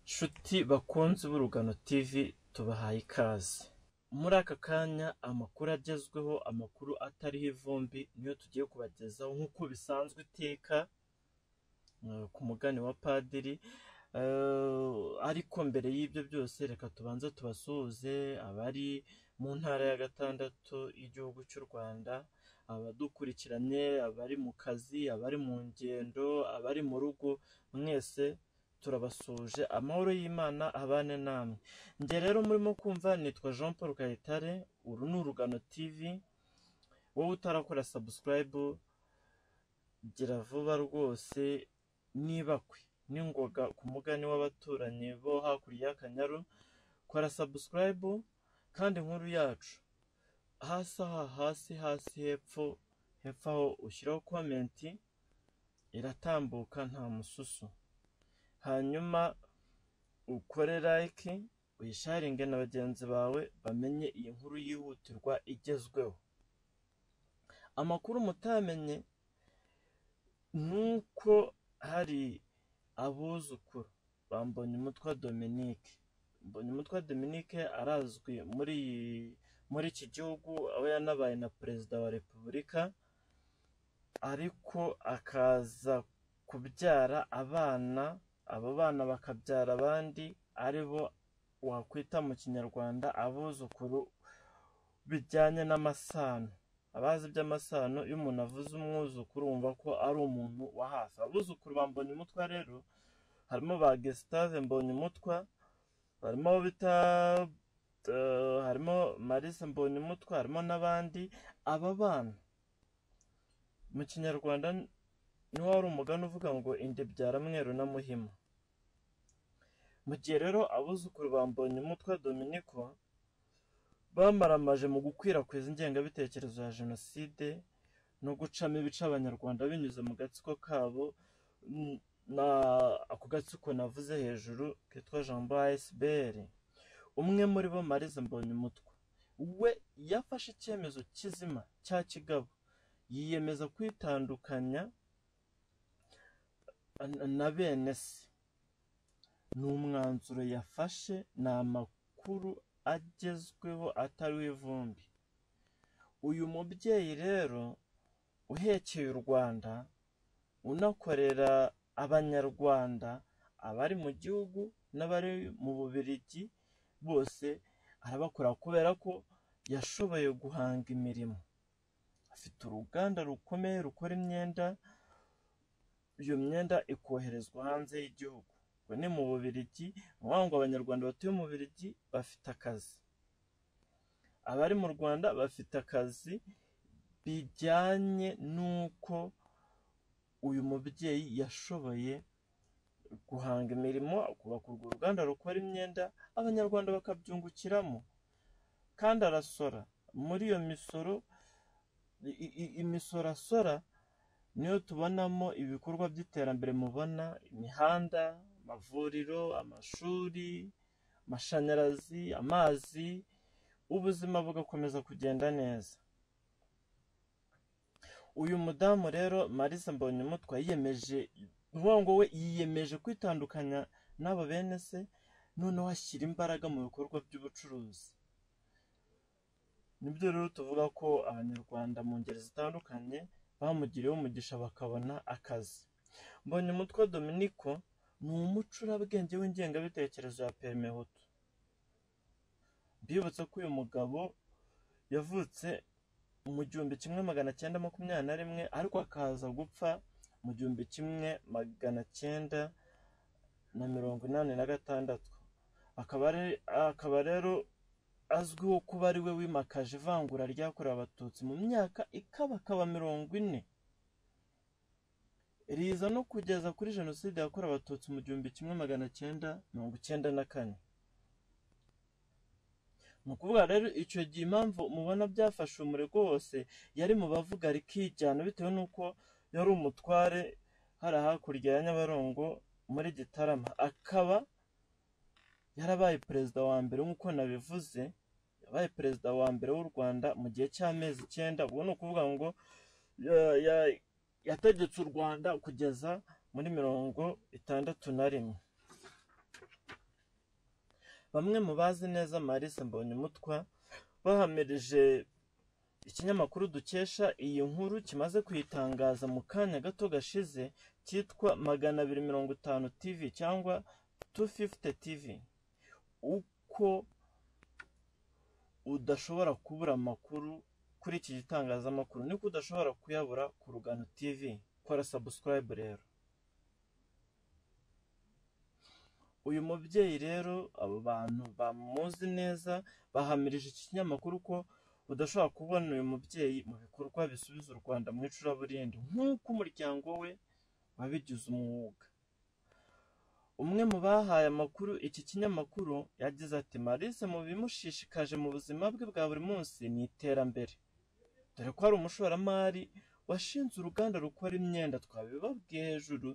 Nshuti bakunzi b'urugano TV tubahaye ikaze, muri aka kanya amakuru agezweho, amakuru atariho ivumbi niyo tugiye kubagezaho nk'uko bisanzwe iteka eh, ku mugani wa padiri, eh, ariko mbere y'ibyo byose reka tubanze tubasuhuze abari mu ntara ya gatandatu y'igihugu cy'u Rwanda, abadukurikiranye, abari mu kazi, abari mu ngendo, abari mu rugo, mwese turabasuje amahoro y'Imana abane namwe. Njye rero murimo kumva nitwa Jean Paul Kayitare, uru ni Urugano TV, wowe utarakora subscribe gira vuba rwose n'ibakwe n'ingoga ku mugani w'abaturanyi bo hakurya y'Akanyaru, kora subscribe kandi inkuru yacu hasi aha hasi hasi hepfo hepfo aho ushyiraho komenti iratambuka nta mususu hanyuma ukore like uyisharinge na bagenzi bawe bamenye iyi nkuru yihutirwa igezweho amakuru mutamenye ni uko hari abuzukuru ba Mbonyumutwa Dominique Mbonyumutwa Dominique arazwi muri muri iki gihugu aho yanabaye na perezida wa repubulika ariko akaza kubyara abana abo bana bakabyara abandi ari bo wakwita mu kinyarwanda abuzukuru bijyanye n'amasano abazi iby'amasano iyo umuntu avuze umwuzukuru wumva ko ari umuntu wa hafi abuzukuru ba Mbonyumutwa rero harimo ba Gustave Mbonyumutwa harimo abo bita eh, harimo Marisa Mbonyumutwa harimo n'abandi aba bana mu kinyarwanda niho wari umugani uvuga ngo indebyara mweru na muhima mu gihe rero abuzukuru ba Mbonyumutwa Dominiko bamaramaje mu gukwirakwiza ingengabitekerezo ya jenoside no gucamo ibice abanyarwanda binyuze mu gatsiko kabo mm, na ako gatsiko navuze hejuru kitwa Jambo ASBL umwe muri bo Marize Mbonyumutwa we yafashe icyemezo kizima cya kigabo yiyemeza kwitandukanya na bene se ni umwanzuro yafashe ni amakuru agezweho atariho ivumbi uyu mubyeyi rero uhekeye u rwanda unakorera abanyarwanda abari mu gihugu n'abari mu bubirigi bose arabakora kubera ko yashoboye guhanga imirimo afite uruganda rukomeye rukora imyenda iyo myenda ikoherezwa hanze y'igihugu ngo ni mu bubirigi ni ukuvuga ngo abanyarwanda batuye mu bubirigi bafite akazi abari mu rwanda bafite akazi bijyanye n'uko uyu mubyeyi yashoboye guhanga imirimo akubaka urwo ruganda rukora imyenda abanyarwanda bakabyungukiramo kandi arasora muri iyo misoro i- i- imisoro asora niyo tubonamo ibikorwa by'iterambere mubona imihanda amavuriro amashuri amashanyarazi amazi ubuzima bugakomeza kugenda neza uyu mudamu rero marisa mbonyumutwa yiyemeje ni ukuvuga ngo we yiyemeje kwitandukanya n'abo bene se noneho ashyira imbaraga mu bikorwa by'ubucuruzi nibyo rero tuvuga ko abanyarwanda mu ngeri zitandukanye bamugiriyeho umugisha bakabona akazi mbonyumutwa dominiko ni umucurabwenge w'ingengabitekerezo ya perime hutu mbibutse ko uyu mugabo yavutse mu gihumbi kimwe magana cyenda makumyabiri na rimwe ariko akaza gupfa mu gihumbi kimwe magana cyenda na mirongo inani na gatandatu akaba ari- akaba rero azwiho kuba ari we wimakaje ivangura ryakorewe abatutsi mu myaka ikabakaba mirongo ine riza no kugeza kuri jenoside yakorewe abatutsi mu gihumbi kimwe magana cyenda mirongo icyenda na kane ni ukuvuga rero icyo gihe impamvu mubona byafashe umurego wose yari mu bavuga rikijyana bitewe n'uko yari umutware hari hakurya ya nyabarongo muri gitarama akaba yarabaye perezida wa mbere nk'uko nabivuze yabaye perezida wa mbere w'u rwanda mu gihe cy'amezi icyenda ubwo ni ukuvuga ngo ya- ya- yategetse u rwanda kugeza muri mirongo itandatu na rimwe bamwe mu bazi neza Marisa Mbonyumutwa bahamirije ikinyamakuru dukesha iyi nkuru kimaze kuyitangaza mu kanya gato gashize cyitwa magana abiri mirongo itanu TV cyangwa 250 TV uko udashobora kubura amakuru kuri iki gitangazamakuru niko udashobora kuyabura ku Rugano TV kora subscribe rero uyu mubyeyi rero abo bantu bamuzi neza bahamirije iki kinyamakuru ko udashobora kubona uyu mubyeyi mu bikorwa bisubiza u Rwanda mu icuraburindi nk'uko umuryango we wabigize umwuga umwe mu bahaye amakuru iki kinyamakuru yagize ati Marisa mu bimushishikaje mu buzima bwe bwa buri munsi ni iterambere dore ko ari umushoramari washinze uruganda rukora imyenda twabibabwiye hejuru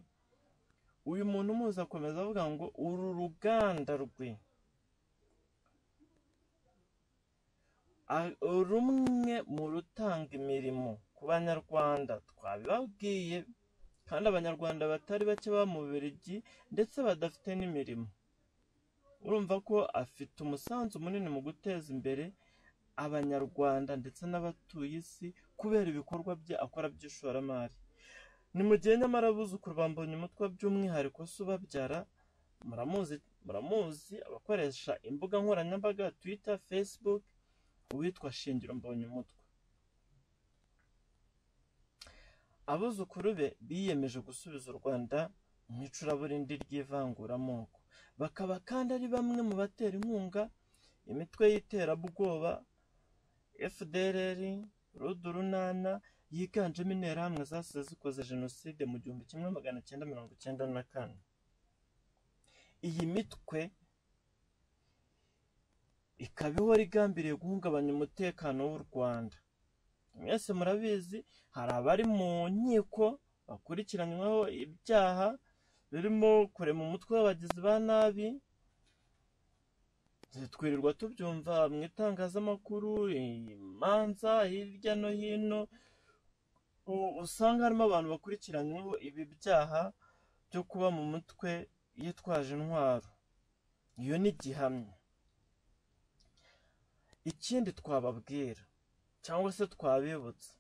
uyu muntu muzi akomeza avuga ngo uru ruganda rwe a- rumwe mu rutanga imirimo ku banyarwanda twabibabwiye kandi abanyarwanda batari bake baba mu Bubiligi ndetse badafite n'imirimo urumva ko afite umusanzu munini mu guteza imbere abanyarwanda ndetse n'abatuye isi kubera ibikorwa bye akora by'ishoramari ni mu gihe nyamara abuzukuru bambonye umutwe by'umwihariko se ubabyara muramuzi muramuzi abakoresha imbuga nkoranyambaga twitter facebook uwitwa shingiro mbonye umutwe abuzukuru be biyemeje gusubiza u rwanda mu icuraburindi ry'ivanguramoko bakaba kandi ari bamwe mu batera inkunga imitwe y'iterabwoba fdrr rudurunana yiganjemo interahamwe zasize zikoze jenoside mu gihumbi kimwe magana cyenda mirongo cyenda na kane iyi mitwe ikaba ihora igambiriye guhungabanya umutekano w'u Rwanda mwese murabizi hari abari mu nkiko bakurikiranyweho ibyaha birimo kurema umutwe w'abagizi ba nabi twirirwa tubyumva mu itangazamakuru imanza hirya no hino u- usanga harimo abantu bakurikiranyweho ibi byaha byo kuba mu mutwe yitwaje intwaro iyo ni gihamya ikindi twababwira cyangwa se twabibutsa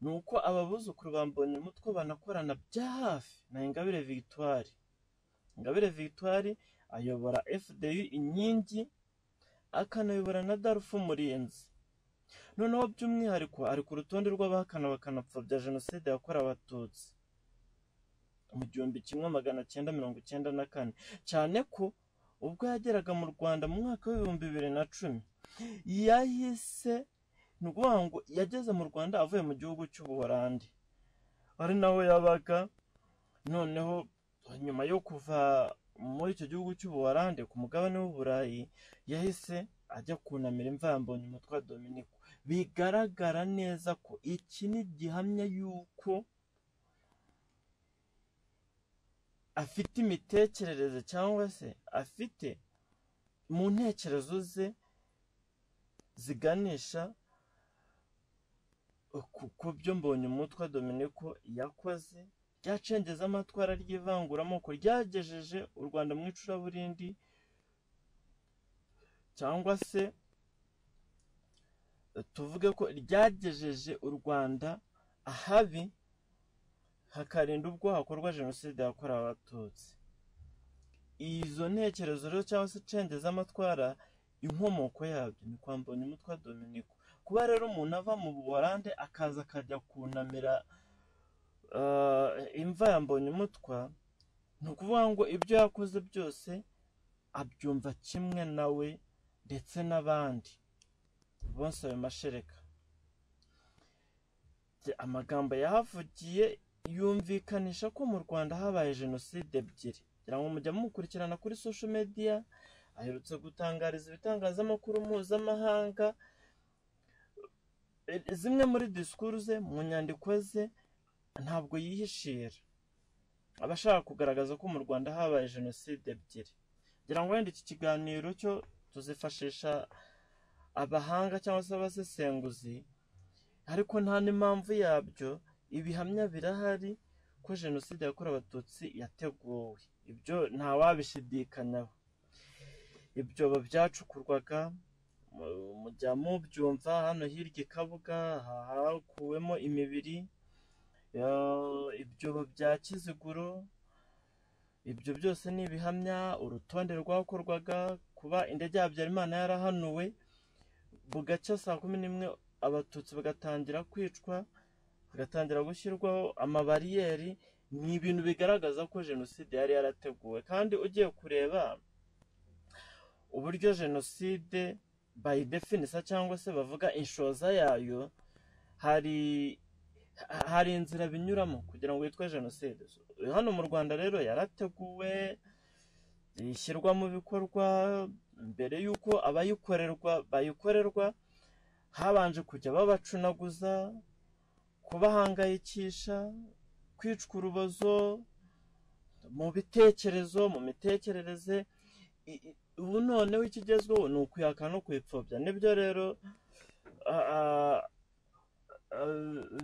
ni uko ababuzukuru bambonye umutwe banakorana bya hafi na ingabire victoire ingabire victoire ayobora fdi inkingi akanayobora na darufu umurinzi noneho by'umwihariko ari ku rutonde rw'abahakana bakanapfobya jenoside yakorewe abatutsi mu gihumbi kimwe magana cyenda mirongo icyenda na kane cyane ko ubwo yageraga mu rwanda mu mwaka w'ibihumbi bibiri na cumi yahise ni ukuvuga ngo yageze mu rwanda avuye mu gihugu cy'ubuholandi ari naho yabaga noneho nyuma yo kuva muri icyo gihugu cy'ubuholandi ku mugabane w'uburayi yahise ajya kunamira imvambonye umutwe wa dominiko bigaragara neza ko iki ni gihamya y'uko afite imitekerereze cyangwa se afite mu ntekerezo ze ziganisha ku- ku byo mbonye umutwe wa dominiko yakoze ryacengeza amatwara ry'ivanguramoko ryagejeje u rwanda mu icuraburindi cyangwa se tuvuge ko ryagejeje u rwanda ahabi hakarinda ubwo hakorwa jenoside yakorewe abatutsi izo ntekerezo rero cyangwa se cengezamatwara z'amatwara inkomoko yabyo ni kwa umutwe wa dominiko kuba rero umuntu ava mu buholande akaza akajya kunamira eh, imva ya mbonyumutwa ni ukuvuga ngo ibyo yakoze byose abyumva kimwe nawe ndetse n'abandi bose ayo mashereka Ati, amagambo yahavugiye yumvikanisha ko mu rwanda habaye jenoside ebyiri ngira ngo mujya mukurikirana kuri social media aherutse gutangariza ibitangazamakuru mpuzamahanga E- zimwe muri disikuru ze mu nyandiko ze ntabwo yihishira aba ashaka kugaragaza ko mu rwanda habaye jenoside ebyiri ngira ngo wenda iki kiganiro cyo tuzifashisha abahanga cyangwa se abasesenguzi ariko nta n'impamvu yabyo ibihamya birahari ko jenoside yakorewe abatutsi yateguwe ibyo ntawabishidikanyaho ibyobo byacukurwaga mujya mubyumva hano hirya i Kabuga hakuwemo imibiri ibyobo bya Kiziguro ibyo byose ni ibihamya urutonde rwakorwaga kuba indege ya Habyarimana yarahanuwe bugacya saa kumi n'imwe abatutsi bagatangira kwicwa hagatangira gushyirwaho amabariyeri ni ibintu bigaragaza ko jenoside yari yarateguwe kandi ugiye kureba uburyo jenoside by definisa cyangwa se bavuga inshoza yayo hari hari inzira binyuramo kugira ngo yitwe jenoside hano mu rwanda rero yarateguwe ishyirwa mu bikorwa mbere y'uko abayikorerwa bayikorerwa habanje kujya babacunaguza kubahangayikisha kwicwa urubozo mu bitekerezo mu mitekerereze ubu noneho ikigezweho ni ukuyaka no kuyipfobya nibyo rero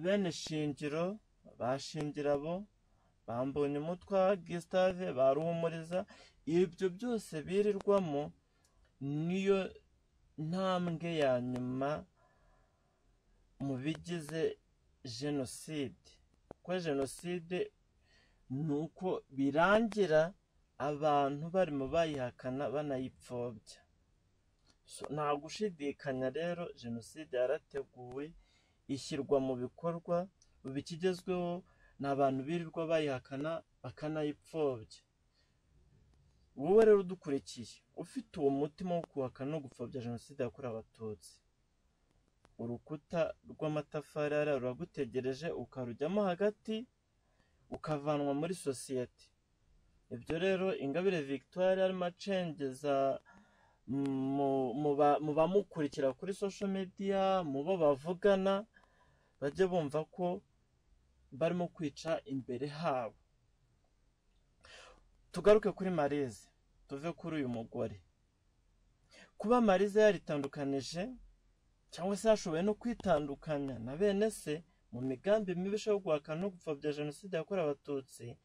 bene shingiro bashingira abo bambonye umutwa gisitave baruhumuriza ibyo byose birirwamo niyo ntambwe ya nyuma mu bigize jenoside kuko jenoside ni uko birangira abantu barimo bayihakana banayipfobya nta gushidikanya rero jenoside yarateguwe ishyirwa mu bikorwa ubu ikigezweho ni abantu birirwa bayihakana bakanayipfobya wowe rero udukurikiye ufite uwo mutima wo kuhakana no gupfobya jenoside yakorewe abatutsi urukuta rw'amatafari hariya ruragutegereje ukarujyamo hagati ukavanwa muri sosiyete ibyo rero ingabire victoire arimo acengeza mu bamukurikira kuri social media mu bo bavugana bajye bumva ko barimo kwica imbere habo tugaruke kuri marize tuve kuri uyu mugore kuba marize yaritandukanije cyangwa se yashoboye no kwitandukanya na bene se mu migambi mibi yo guhakana no gupfobya jenoside yakorewe abatutsi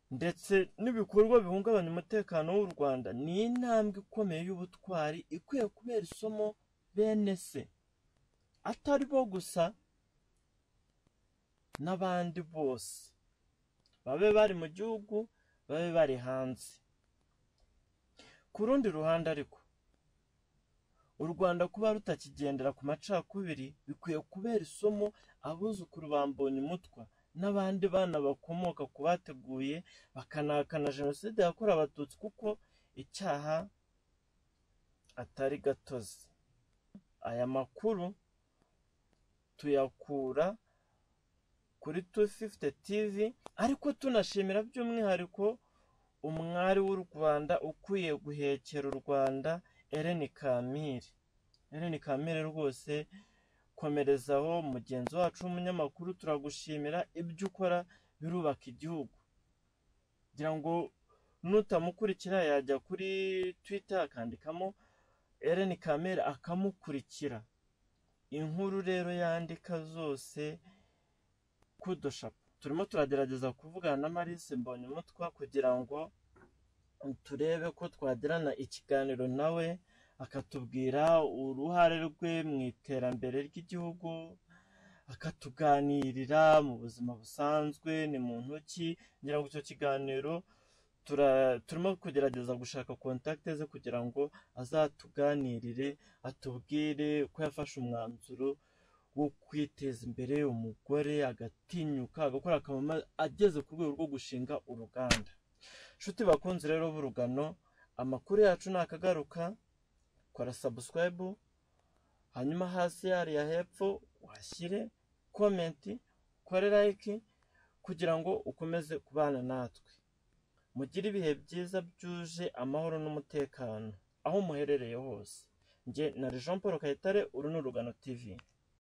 ndetse n'ibikorwa bihungabanya umutekano w'u rwanda ni intambwe ikomeye y'ubutwari ikwiye kubera isomo bene se atari bo gusa n'abandi bose babe bari mu gihugu babe bari hanze ku rundi ruhande ariko u rwanda kuba rutakigendera ku macakubiri bikwiye kubera isomo abuzukuru bambonye umutwa n'abandi bana bakomoka ku bateguye bakanahakana jenoside yakorewe abatutsi kuko icyaha atari gatozi aya makuru tuyakura kuri tu fifuti tivi ariko tunashimira by'umwihariko umwari w'u rwanda ukwiye guhekera u rwanda Eleni kamire Eleni kamire rwose komerezaho mugenzi wacu w'umunyamakuru turagushimira ibyo ukora birubaka igihugu kugira ngo nutamukurikira yajya kuri twita akandikamo Eleni kamere akamukurikira inkuru rero yandika zose kudushapu turimo turagerageza kuvugana na marise mbonyumutwa kugira ngo turebe ko twagirana ikiganiro nawe akatubwira uruhare rwe mu iterambere ry'igihugu akatuganirira mu buzima busanzwe ni muntu ki ngira ngo icyo kiganiro turimo kugerageza gushaka kontakite ze kugira ngo azatuganirire atubwire ko yafashe umwanzuro wo kwiteza imbere umugore agatinyuka agakora akamama ageze ku rwego rwo gushinga uruganda inshuti bakunze rero b'urugano amakuru yacu ni akagaruka kora sabusikarayibu hanyuma hasi hariya hepfo uhashyire komenti ukore layiki kugira ngo ukomeze kubana natwe mugire ibihe byiza byuje amahoro n'umutekano aho muherereye hose njye na Jean Paul Kayitare uru ni urugano tivi